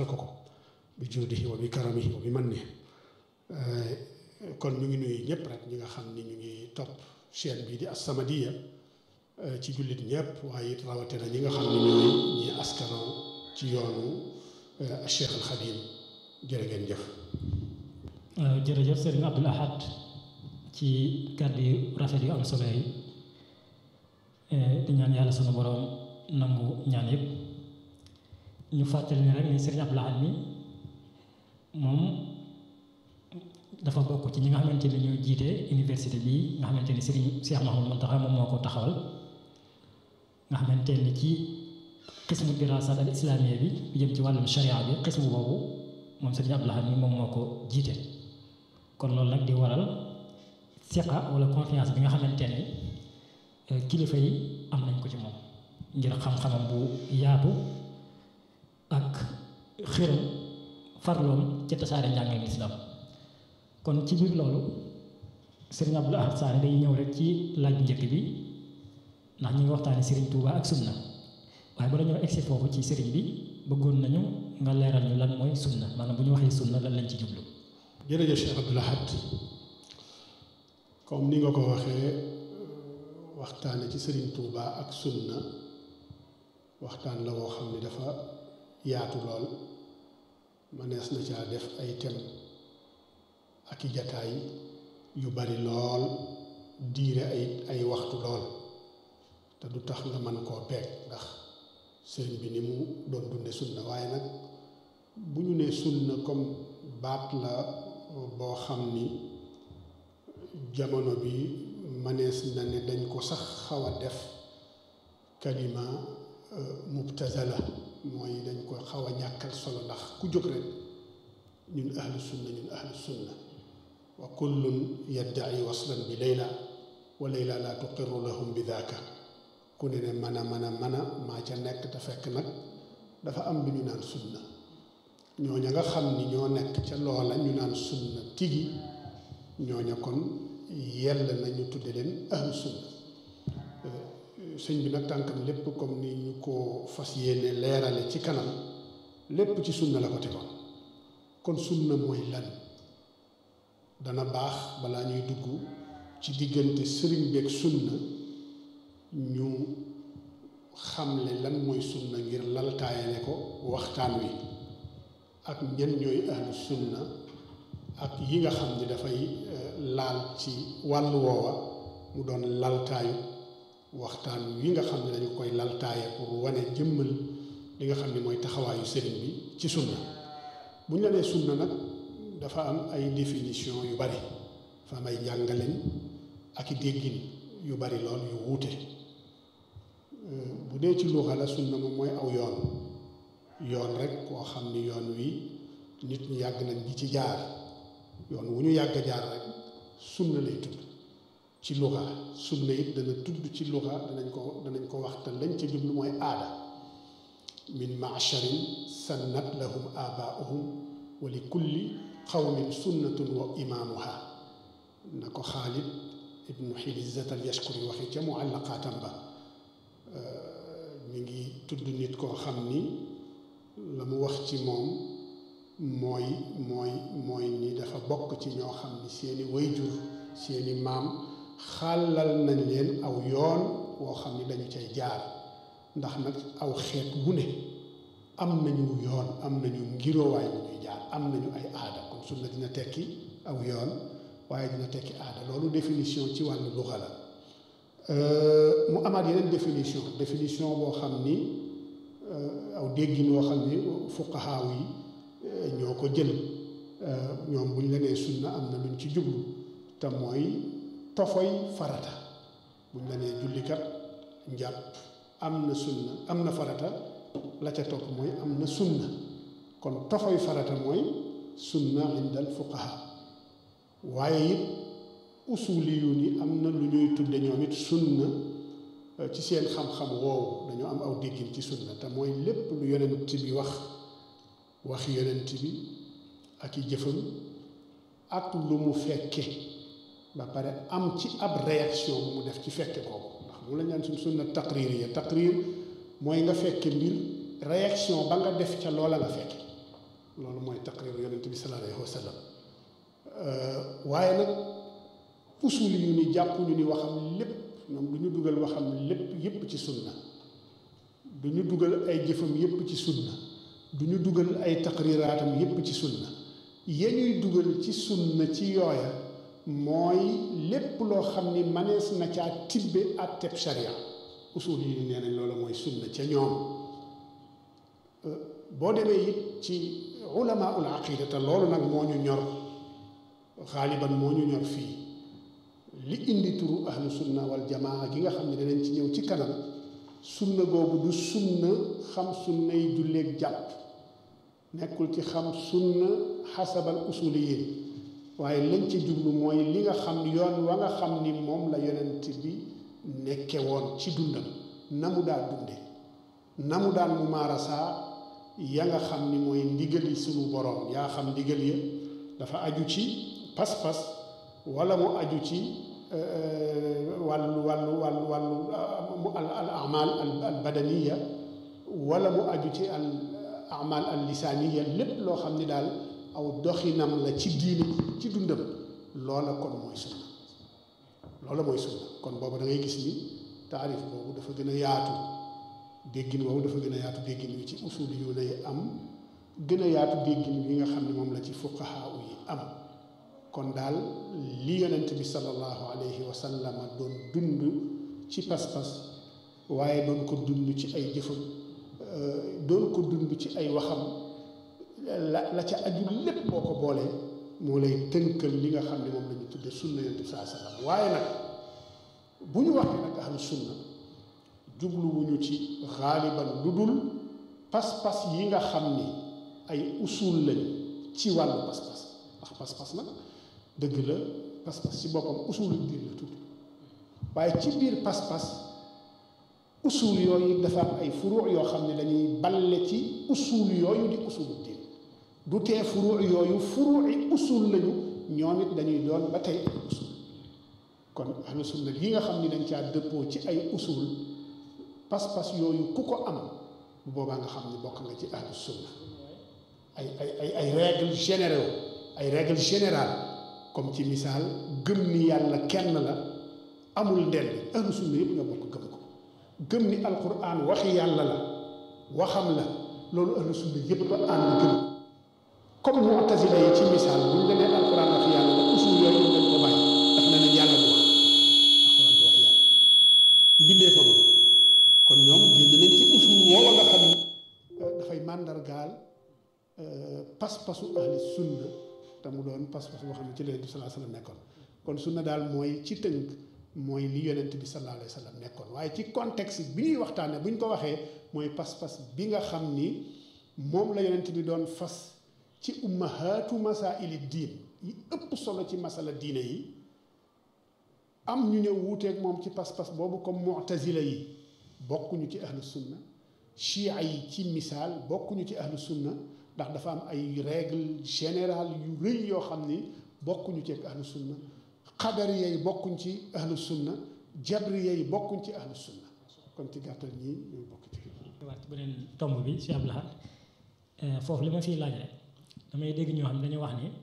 defal ko ko bi juudihi wa bi karamihi wa bi mannihi kon ñu ngi nuyu ñëpp rek ñi nga xam ni ñu ngi topp chaîne bii di As-Samadiyya ci jullit ñëpp waaye it rawatina ñi nga xam ne ñooy ñi askanoo ci yoonu Cheikh al Xadim jërë ngeen jëf. jërëjëf Serigne Abdoul Ahad ci kàddu yu rafet yu am solo yi di ñaan yàlla sunu borom nangu ñaan yëpp ñu fàttali ne rek ni Serigne Abdoul Ahad mi moom dafa bokk ci ñi nga xamante ni ñoo jiite université bii nga xamante ni Serigne Cheikh Mouhamadou Mountakha moom moo ko taxawal nga xamante ni ci xismu dirasat al islamiyya bi bi jëm ci wàllum sharia bi xismu boobu moom Serigne Abdoul Ahad mi moom moo ko jiite kon loolu nag di waral siqa wala confiance bi nga xamante ni kilifa yi am nañ ko ci moom ngir xam-xamam bu yaatu ak xiram farloom ci tasaare njàngaleem islam kon ci biir loolu Serigne Abdoul Ahad Sané day ñëw rek ci laaj njëkk bi ndax ñu ngi waxtaane Serigne Touba ak sunna waaye bala ñoo egsi foofu ci Serigne bi bëggoon nañu nga leeral ñu lan mooy sunna maanaam bu ñu waxee sunna lan lañ ci jublu. jërëjëf Cheikh Abdoul Ahad comme ni nga ko waxee waxtaane ci Serigne Touba ak sunna waxtaan la woo xam ne dafa yaatu lool mënees na caa def ay tem ak i jataay yu bari lool diire ay ay waxtu lool te du tax nga mën koo peeg ndax sëriñ bi ni mu doon dunde sunna waaye nag bu ñu nee sunna comme baat la boo xam ni jamono bi mënees na ne dañ ko sax xaw a def kalima mubtazala mooy dañ ko xaw a ñàkkal solo ndax ku jóg rek ñun ahlu sunna ñun ahlu sunna wa kullun yaddaci waslan bi layla wa layla laa tuqiru lahum bi daaka ku ne ne mën a mën a mën a maa ca nekk te fekk nag dafa am lu ñu naan sunna ñooña nga xam ni ñoo nekk ca loola ñu naan sunna tigi ñooña kon yell nañu tudde leen ahlu sunna sëñ bi nag tànkam lépp comme ni ñu ko fas yéene leerale ci kanam lépp ci sunna la ko tegoon kon sunna mooy lan dana baax balaa ñuy dugg ci diggante sëriñ beeg sunna ñu xamle lan mooy sunna ngir laltaayale ko waxtaan wi ak ñan ñooy ahlu sunna ak yi nga xam ni dafay laal ci wàllu woowa mu doon laltaayu waxtaan wi nga xam ne dañu koy laltaaye pour wane jëmmal li nga xam ne mooy taxawaayu sëriñ bi ci sunna bu ñu la nee sunna nag dafa am ay définition yu bari dafa am ay njàngaleñ ak i déggin yu bari lool yu wuute bu dee ci luxa la sunna moom mooy aw yoon yoon rek koo xam ni yoon wi nit ñi yàgg nañ di ci jaar yoon wu ñu yàgg jaar rek sunna lay tudd ci luxa sunna it dana tudd ci luxa danañ ko danañ ko wax te lañ ca jublu mooy aada min maasharin sannat lahum abaauhum wa li kulli qawmin sunnatun wa imaamuha na ko xaalid ibnu xilizat al yashkuri waxi ca muallaqaatam ba mi ngi tudd nit koo xam ni la mu wax ci moom mooy mooy mooy ni dafa bokk ci ñoo xam ni seeni wayjur seeni maam xàllal nañ leen aw yoon woo xam ni dañu cay jaar ndax nag aw xeet wu ne am nañu yoon am nañu ngiroowaay bu ñuy jaar am nañu ay aada kon sunna dina tekki aw yoon waaye dina tekki aada loolu définition ci wàllu luxa la mu amaat yeneen définition définition boo xam ni aw déggin woo xam ni fuqahaaw yi ñoo ko jël ñoom bu ñu la nee sunna am na luñ ci jublu te mooy tofoy farata bu ñu la nee jullikat njàpp am na sunna am na farata la ca topp mooy am na sunna kon tofoy farata mooy sunna indal fuqaha waaye it usuli yu ni am na lu ñuy tudde ñoom it sunna ci seen xam-xam woowu dañoo am aw déggin ci sunna te mooy lépp lu yonent bi wax wax yonent bi ak i jëfam ak lu mu fekke ba pare am ci ab réaction bu mu def ci fekke kooku ndax mu la ñaan suñ sunna taqrir ya taqrir mooy nga fekke mbir réaction ba nga def ca loola nga fekke loolu mooy taqriru yonent bi sallallahu alayhi wa sallam waaye nag usul yu ni jàpp ñu ni waxam lépp ñoom du ñu dugal waxam lépp yépp ci sunna du ñu dugal ay jëfam yépp ci sunna du ñu dugal ay taqriraatam yépp ci sunna ya ñuy dugal ci sunna ci yooya mooy lépp loo xam ni manees na caa tibbe àtteb sharia usul yi nee nañ loolu mooy sunna ca ñoom boo demee it ci ulama ul aqida te loolu nag moo ñu ñor xaaliban moo ñu ñor fii li indi turu ahlu sunna wal jamaa gi nga xam ne danañ ci ñëw ci kanam sunna googu du sunna xam sunna yi julleeg jàpp nekkul ci xam sunna xasabal usuliyin waaye lañ ci jublu mooy li nga xam yoon wa nga xam ni moom la yonent bi nekke woon ci dundam na mu daan dunde na mu daan mu maarasaa ya nga xam ni mooy ndigali sunu boroom yaa xam ndigal ya dafa aju ci pas-pas wala mu aju ci wàllu wàllu wàllu wàllu al al amal al badaniya wala mu aju ci al amal al lisaaniya lépp loo xam ni daal aw doxinam la ci diine ci dundam loola kon mooy sunna loola mooy sunna kon boobu da ngay gis ni taarif boobu dafa gën a yaatu déggin boobu dafa gën a yaatu déggin wi ci usul yu lay am gën a yaatu déggin wi nga xam ne moom la ci fuqahaa yi am kon daal li yonent bi sallallahu alayhi wa sallam doon dund ci pas-pas waaye doon ko dund ci ay jëfam doon ko dund ci ay waxam la la ca aju lépp boo ko boolee moo lay tënkal li nga xam ne moom la ñu tudde sunna yonent bi saa sallam waaye nag bu ñu waxee nag ahlu sunna jubluwuñu ci xaaliban lu dul pas-pas yi nga xam ni ay usul lañ ci wàllu pas-pas ndax pas-pas nag dëgg la pas-pas ci boppam usulu diin la tudd waaye ci biir pas-pas usul yooyu dafa am ay furu yoo xam ne dañuy balle ci usul yooyu di usulu diin du tee furu yooyu furu'i usul lañu ñoom it dañuy doon ba tey ay usul kon ahlu sunna yi nga xam ni dañ caa dëppoo ci ay usul pas-pas yooyu ku ko am bu boobaa nga xam ni bokk nga ci ahlu sunna ay ay ay ay règles généraux ay règles générales comme ci misaal gëm ni yàlla kenn la amul ndend ahlu sunna yëpp nga bokk gëm ko gëm ni alquran waxi yàlla la waxam la loolu ahlu sunna yëpp ba ànd gëm comme mu'tazila yi ci misaal bu ñu demee alquran waxi yàlla la usul yooyu dañ ko bàyyi daf ne nañ yàlla du wax alquran du wax yàlla mbindee fa kon ñoom génn nañ ci usul woowa nga xam ni dafay màndargaal pas-pasu ahli sunna te mu doon pas-pas boo xam ne ci la yonent bi sallallahu alayhi wa sallam nekkoon kon sunna daal mooy ci tënk mooy li yonent bi sallallahu alayhi wa sallam nekkoon waaye ci contexte bi ñuy waxtaanee bu ñu ko waxee mooy pas-pas bi nga xam ni moom la yonent bi doon fas ci ummahaatu masaili diin yi ëpp solo ci masala diine yi am ñu ñëw wuuteeg moom ci pas-pas boobu comme mu'tazila yi bokkuñu ci ahlu sunna chia yi ci misaal bokkuñu ci ahlu sunna ndax dafa am ay règle générale yu rëy yoo xam ni bokkuñu ci ak ahlu sunna xadariya yi bokkuñ ci ahlu sunna jabriya yi bokkuñ ci ahlu sunna kon ci gàttal ñii ñooy bokk ci waat ci beneen tomb bi Cheikh Abdou Lahad foofu li ma fiy laaj rek damay dégg ñoo xam ne dañuy wax ni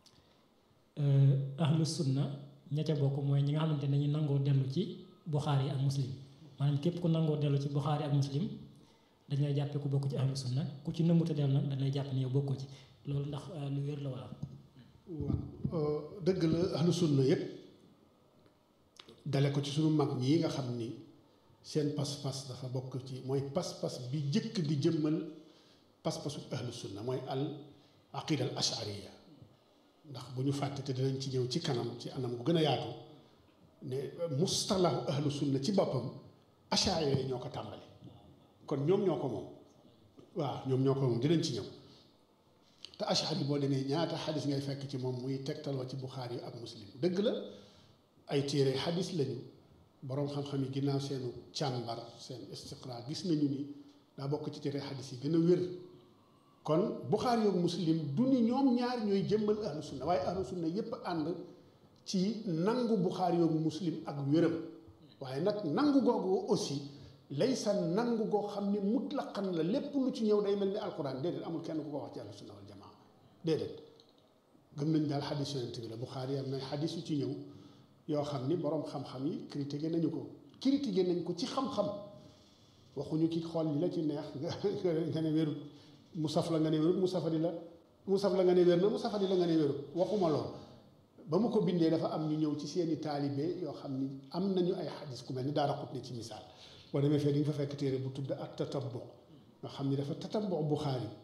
ahlu sunna ña ca bokk mooy ñi nga xamante ne dañuy nangoo dellu ci Buxaari ak muslim maanaam képp ku nangoo dellu ci Buxaari ak muslim dañ lay jàppee ku bokk ci ahlu sunna ku ci nëmmuta dellu nag dañ lay jàpp ni yow bokkoo ci loolu ndax lu wér la wala. waaw dëgg la ahlu sunna yépp dale ko ci sunu mag ñii nga xam ni seen pas-pas dafa bokk ci mooy pas-pas bi jëkk di jëmmal pas-pasu ahlu sunna mooy al aqida al ashariya ndax bu ñu fàtte te dinañ ci ñëw ci kanam ci anam gu gën a yaatu ne mustalahu ahlu sunna ci boppam ashariya yi ñoo ko tàmbali kon ñoom ñoo ko moom waaw ñoom ñoo ko moom dinañ ci ñëw te ashari boo demee ñaata xadis ngay fekk ci moom muy tegtaloo ci buxaari yi ak muslim dëgg la ay téere xadis lañu boroom xam-xam yi ginnaaw seenu càmbar seen istiqra gis nañu ni daa bokk ci téere xadis yi gën a wér kon buxaari yoog muslim du ni ñoom ñaar ñooy jëmmal ahlu sunna waaye ahlu sunna yépp ànd ci nangu buxaari yoog muslim ak wéram waaye nag nangu googu aussi laysa nangu goo xam ne mutlaqan la lépp lu ci ñëw day mel ni alquran déedéet amul kenn ku ko wax ci ahlu sunna wal jamaa déedéet gëm nañ daal xadis yonent bi la Buxaari am na xadis yu ci ñëw yoo xam ni boroom xam-xam yi critiqué nañu ko critiqué nañ ko ci xam-xam waxuñu ki xool li la ci neex nga nga ne wérut mu saf la nga ne wérut mu safadi la mu saf la nga ne wér na mu safadi la nga ne wérut waxuma lool ba mu ko bindee dafa am ñu ñëw ci seeni taalibe yoo xam ni am nañu ay xadis ku mel ni daara xut ne ci misaal boo demee fee di nga fa fekk téere bu tudd ak tatabbu nga xam ni dafa tatabbu Buxaari